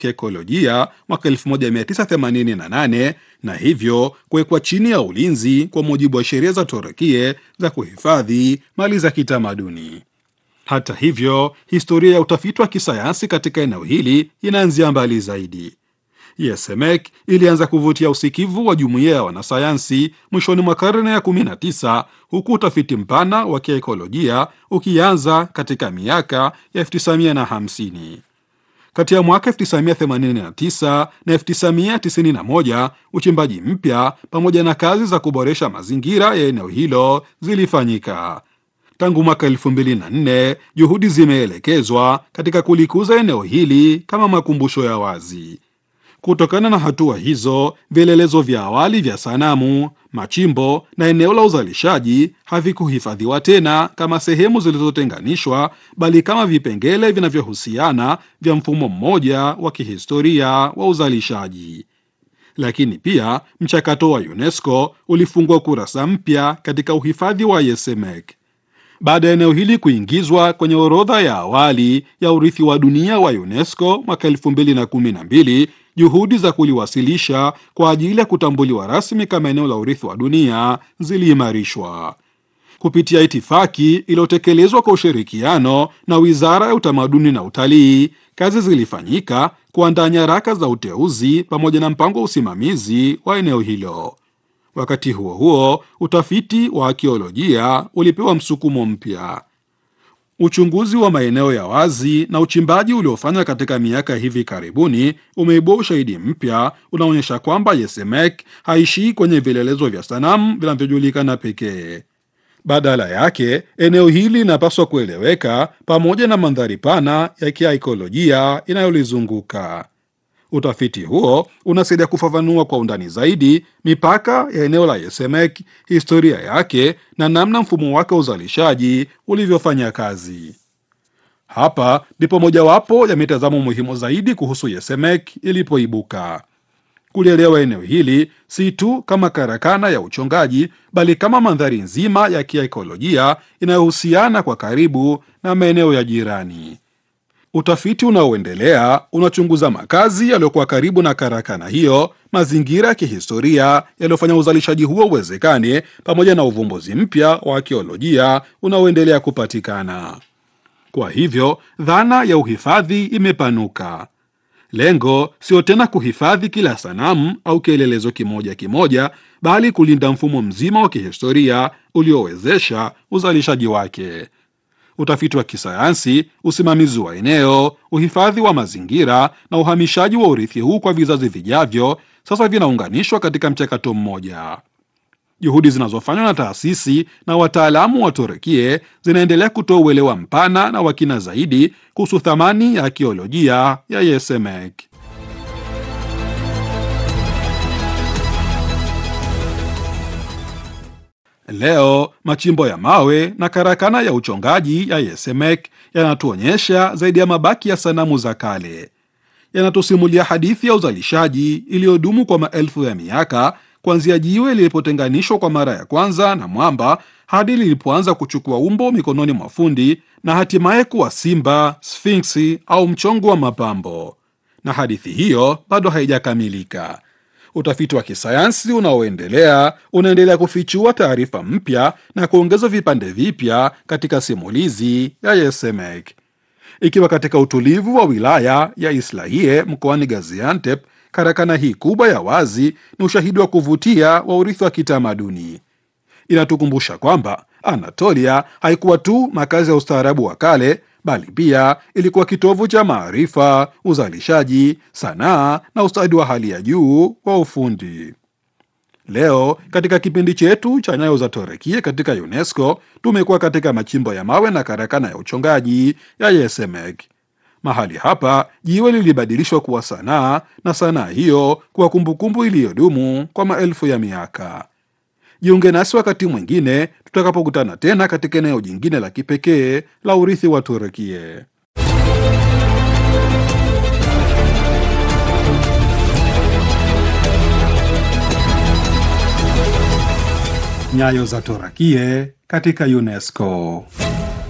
kiekolojia mwaka 1988 na hivyo kuwekwa chini ya ulinzi kwa mujibu wa sheria za Turukie za kuhifadhi mali za kitamaduni. Hata hivyo, historia ya utafiti wa kisayansi katika eneo hili inaanzia mbali zaidi. Yesemek ilianza kuvutia usikivu wa jumuiya ya wanasayansi mwishoni mwa karne ya 19 huku utafiti mpana wa kiekolojia ukianza katika miaka ya 1950. Kati ya mwaka 1989 na 1991 uchimbaji mpya pamoja na kazi za kuboresha mazingira ya eneo hilo zilifanyika. Tangu mwaka 2004 juhudi zimeelekezwa katika kulikuza eneo hili kama makumbusho ya wazi. Kutokana na hatua hizo, vielelezo vya awali vya sanamu, machimbo na eneo la uzalishaji havikuhifadhiwa tena kama sehemu zilizotenganishwa, bali kama vipengele vinavyohusiana vya mfumo mmoja wa kihistoria wa uzalishaji. Lakini pia mchakato wa UNESCO ulifungua kurasa mpya katika uhifadhi wa Yesemek. Baada ya eneo hili kuingizwa kwenye orodha ya awali ya urithi wa dunia wa UNESCO mwaka 2012, juhudi za kuliwasilisha kwa ajili ya kutambuliwa rasmi kama eneo la urithi wa dunia ziliimarishwa kupitia itifaki iliyotekelezwa kwa ushirikiano na Wizara ya Utamaduni na Utalii. Kazi zilifanyika kuandaa nyaraka za uteuzi pamoja na mpango wa usimamizi wa eneo hilo. Wakati huo huo, utafiti wa akiolojia ulipewa msukumo mpya. Uchunguzi wa maeneo ya wazi na uchimbaji uliofanywa katika miaka hivi karibuni umeibua ushahidi mpya unaonyesha kwamba Yesemek haishii kwenye vielelezo vya sanamu vinavyojulikana pekee. Badala yake, eneo hili linapaswa kueleweka pamoja na mandhari pana ya kiaikolojia inayolizunguka. Utafiti huo unasaidia kufafanua kwa undani zaidi mipaka ya eneo la Yesemek, historia yake na namna mfumo wake wa uzalishaji ulivyofanya kazi. Hapa ndipo mojawapo ya mitazamo muhimu zaidi kuhusu Yesemek ilipoibuka. Kulielewa eneo hili si tu kama karakana ya uchongaji, bali kama mandhari nzima ya kiaikolojia inayohusiana kwa karibu na maeneo ya jirani. Utafiti unaoendelea unachunguza makazi yaliyokuwa karibu na karakana hiyo, mazingira ya kihistoria yaliyofanya uzalishaji huo uwezekane, pamoja na uvumbuzi mpya wa akiolojia unaoendelea kupatikana. Kwa hivyo, dhana ya uhifadhi imepanuka. Lengo sio tena kuhifadhi kila sanamu au kielelezo kimoja kimoja, bali kulinda mfumo mzima wa kihistoria uliowezesha uzalishaji wake. Utafiti wa kisayansi, usimamizi wa eneo, uhifadhi wa mazingira na uhamishaji wa urithi huu kwa vizazi vijavyo sasa vinaunganishwa katika mchakato mmoja. Juhudi zinazofanywa na taasisi na wataalamu wa Turukie zinaendelea kutoa uelewa mpana na wa kina zaidi kuhusu thamani ya akiolojia ya Yesemek. Leo machimbo ya mawe na karakana ya uchongaji ya Yesemek yanatuonyesha zaidi ya mabaki ya sanamu za kale. Yanatusimulia hadithi ya uzalishaji iliyodumu kwa maelfu ya miaka, kuanzia jiwe lilipotenganishwa kwa mara ya kwanza na mwamba hadi lilipoanza kuchukua umbo mikononi mwa fundi na hatimaye kuwa simba, sfinksi au mchongo wa mapambo. Na hadithi hiyo bado haijakamilika. Utafiti wa kisayansi unaoendelea unaendelea kufichua taarifa mpya na kuongeza vipande vipya katika simulizi ya Yesemek. Ikiwa katika utulivu wa wilaya ya Islahiye mkoani Gaziantep, karakana hii kubwa ya wazi ni ushahidi wa kuvutia wa urithi wa kitamaduni. Inatukumbusha kwamba Anatolia haikuwa tu makazi ya ustaarabu wa kale bali pia ilikuwa kitovu cha maarifa, uzalishaji, sanaa na ustadi wa hali ya juu wa ufundi. Leo katika kipindi chetu cha Nyayo za Turukia katika UNESCO tumekuwa katika machimbo ya mawe na karakana ya uchongaji ya Yesemek. Mahali hapa jiwe lilibadilishwa kuwa sanaa na sanaa hiyo kuwa kumbukumbu iliyodumu kwa maelfu ya miaka. Jiunge nasi wakati mwingine tutakapokutana tena katika eneo jingine la kipekee la urithi wa Turukie. Nyayo za Turukie katika UNESCO.